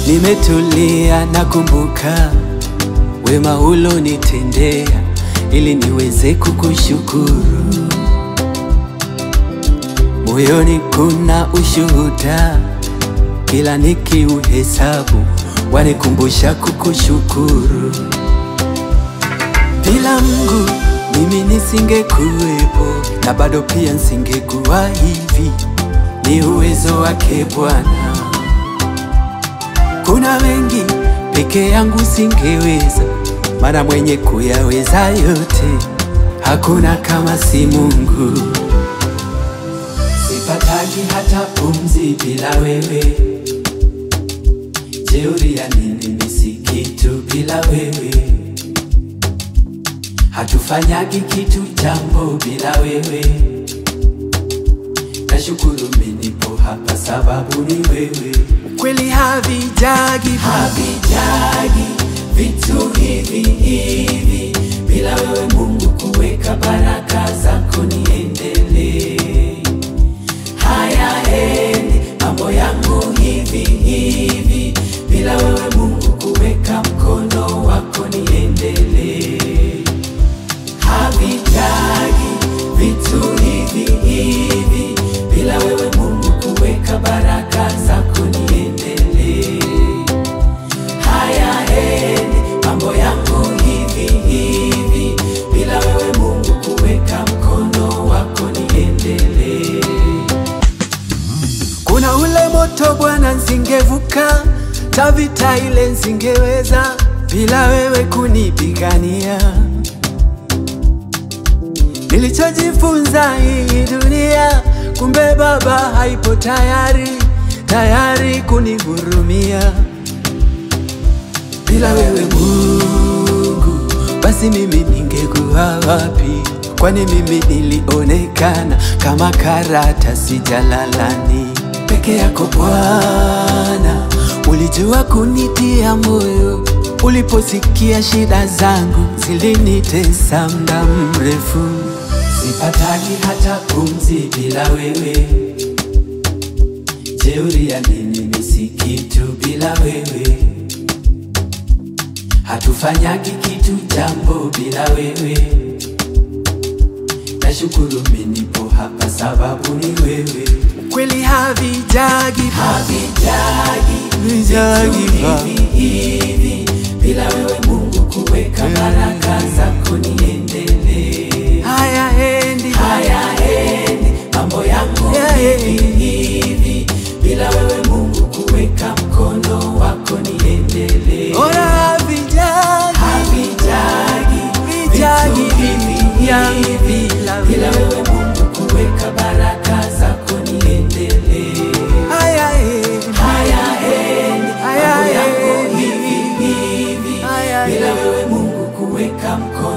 nimetulia nakumbuka wema ulonitendea ili niweze kukushukuru. Moyoni kuna ushuhuda, kila nikiuhesabu wanikumbusha kukushukuru. Bila Mungu mimi nisingekuwepo, na bado pia nisingekuwa hivi, ni uwezo wake Bwana. Kuna mengi peke yangu singeweza, maana mwenye kuyaweza yote hakuna kama si Mungu. Sipataki hata pumzi bila wewe, jeuri ya nini mimi si kitu bila wewe, hatufanyagi kitu jambo bila wewe. Nashukuru mimi nipo hapa sababu ni wewe. Kweli havijagi havijagi vitu hivi hivi bila wewe Mungu kuweka baraka zako niendelee. Hayaendi mambo yangu hivi hivi bila wewe Mungu kuweka mkono wako niendelee. Havitagi vitu hivi hivi bila wewe Mungu kuweka baraka zako niendelee. Hayaendi mambo yangu hivi hivi bila wewe Mungu kuweka mkono wako niendelee. Kuna ule moto Bwana, nsingevuka tavita ile nsingeweza bila wewe kunipigania. Nilichojifunza hii dunia, kumbe Baba haipo tayari tayari kunihurumia. Bila wewe Mungu, basi mimi ningekuwa wapi? Kwani mimi nilionekana kama karatasi jalalani. Peke yako Bwana, ulijua kunitia moyo uliposikia shida zangu zilinitesa muda mrefu. Sipataki hata pumzi bila wewe, jeuri ya nini mimi si kitu bila wewe, hatufanyagi kitu jambo bila wewe. Nashukuru mimi nipo hapa sababu ni wewe. Kweli havijagi havijagi vijagi hivi hivi bila wewe Mungu kuweka baraka zako niendelee. Hayaendi hayaendi mambo yangu hivi hivi bila wewe Mungu kuweka mkono wako niendelee. Ora havijagi havijagi vijagi hivi hivi bila wewe Mungu kuweka baraka zako niendelee. Hayaendi hayaendi mambo yangu hivi hivi bila wewe Mungu kuweka mkono